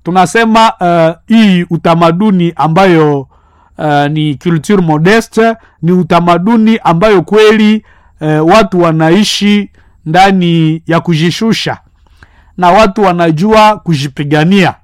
tunasema uh, hii utamaduni ambayo uh, ni culture modeste ni utamaduni ambayo kweli uh, watu wanaishi ndani ya kujishusha na watu wanajua kujipigania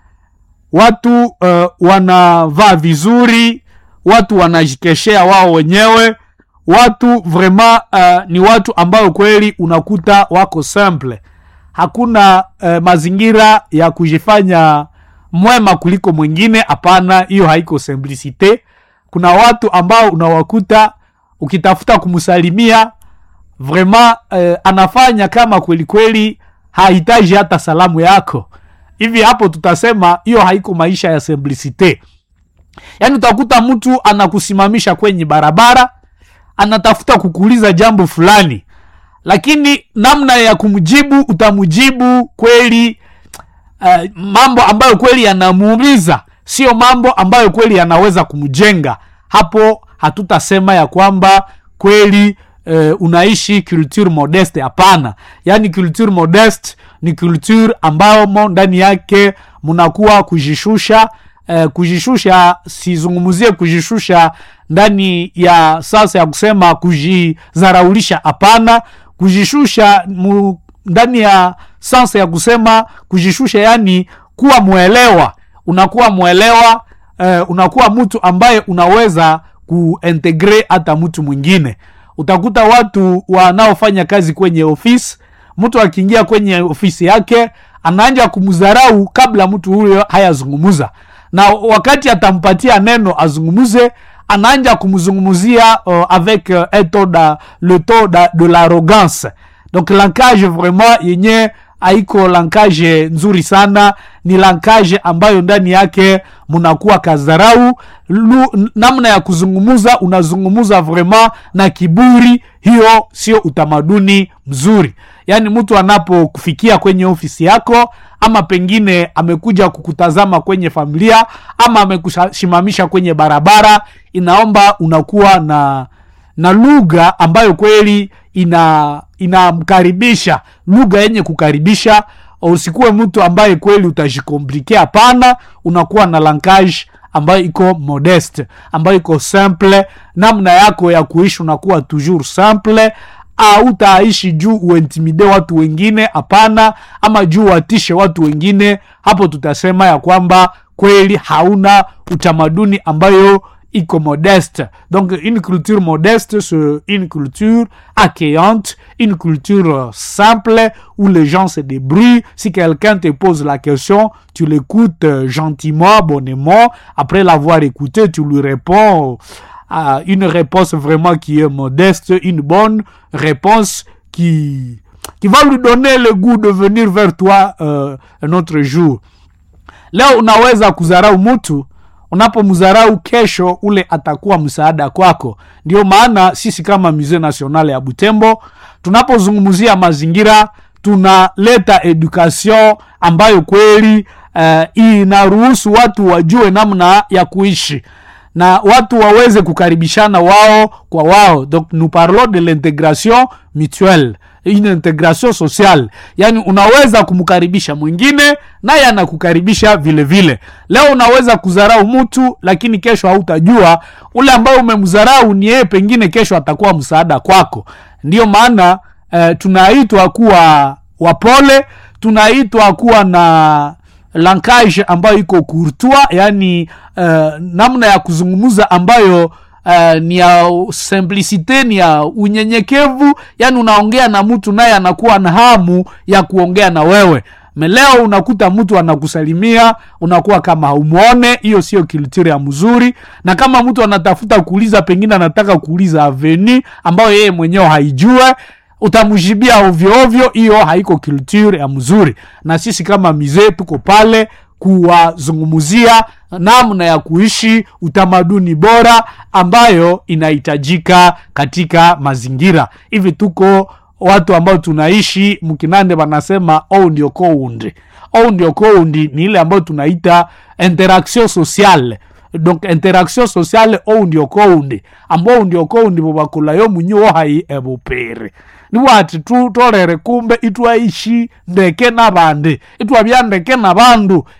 watu uh, wanavaa vizuri watu wanajikeshea wao wenyewe watu vraiment uh, ni watu ambayo kweli unakuta wako simple hakuna uh, mazingira ya kujifanya mwema kuliko mwingine hapana hiyo haiko simplicite kuna watu ambao unawakuta ukitafuta kumsalimia vraiment uh, anafanya kama kweli kweli hahitaji hata salamu yako hivi hapo tutasema hiyo haiko maisha ya simplicite yaani utakuta mtu anakusimamisha kwenye barabara anatafuta kukuuliza jambo fulani lakini namna ya kumjibu utamjibu kweli uh, mambo ambayo kweli yanamuumiza sio mambo ambayo kweli yanaweza kumjenga hapo hatutasema ya kwamba kweli uh, unaishi culture modeste hapana yaani culture modeste ni culture ambamo ndani yake mnakuwa kujishusha uh, kujishusha sizungumzie kujishusha ndani ya sasa ya kusema kujizaraulisha hapana kujishusha mu, ndani ya sansa ya kusema kujishusha yani kuwa mwelewa unakuwa mwelewa uh, unakuwa mtu ambaye unaweza kuintegre hata mtu mwingine utakuta watu wanaofanya kazi kwenye ofisi mtu akiingia kwenye ofisi yake anaanja kumdharau kabla mtu huyo hayazungumuza na wakati atampatia neno azungumuze anaanja kumzungumzia uh, avec uh, un taux da, le taux da, de l'arrogance donc lankage vraiment yenye haiko lankage nzuri sana ni lankage ambayo ndani yake mnakuwa kazarau Lu, namna ya kuzungumuza unazungumuza vraiment na kiburi hiyo sio utamaduni mzuri yaani mtu anapokufikia kwenye ofisi yako ama pengine amekuja kukutazama kwenye familia ama amekusimamisha kwenye barabara inaomba unakuwa na na lugha ambayo kweli ina inamkaribisha lugha yenye kukaribisha usikuwe mtu ambaye kweli utajikomplike hapana unakuwa na lankage ambayo iko modeste ambayo iko simple namna yako ya kuishi unakuwa toujours simple autaishi juu uintimide watu wengine hapana ama juu watishe watu wengine hapo tutasema ya kwamba kweli hauna utamaduni ambayo iko modeste donc une culture modeste c'est une culture accueillante une culture simple où les gens se débrouillent si quelqu'un te pose la question tu l'écoutes gentiment bonnement après l'avoir écouté tu lui réponds à une réponse vraiment qui est modeste une bonne réponse qui qui va lui donner le goût de venir vers toi euh, un autre jour leo unaweza kudharau mtu unapomdharau kesho ule atakuwa msaada kwako ndio maana sisi kama musee national ya butembo tunapozungumzia mazingira tunaleta education ambayo kweli uh, inaruhusu watu wajue namna ya kuishi na watu waweze kukaribishana wao kwa wao donc nous parlons de l'intégration mutuelle une intégration sociale yaani unaweza kumkaribisha mwingine naye anakukaribisha vile vile leo unaweza kudharau mtu lakini kesho hautajua ule ambaye umemdharau ni yeye pengine kesho atakuwa msaada kwako ndiyo maana uh, tunaitwa kuwa wapole tunaitwa kuwa na lankage ambayo iko courtois yani uh, namna ya kuzungumza ambayo uh, ni ya simplicite ni ya unyenyekevu yani unaongea na mtu naye anakuwa na hamu ya kuongea na wewe meleo unakuta mtu anakusalimia unakuwa kama haumwone hiyo sio kiltiri ya mzuri na kama mtu anatafuta kuuliza pengine anataka kuuliza aveni ambayo yeye mwenyewe haijue utamjibia ovyo ovyo hiyo haiko culture ya mzuri na sisi kama mizee tuko pale kuwazungumzia namna ya kuishi utamaduni bora ambayo inahitajika katika mazingira hivi tuko watu ambao tunaishi mkinande wanasema ou ndio koundi ou ndio koundi ni ile ambayo tunaita interaction sociale donc interaction sociale ou ndio koundi ambao ndio koundi bobakulayo munyo hai ebupere niwati tu tolere kumbe itwaishi ndeke nabandi itwabya ndeke nabandu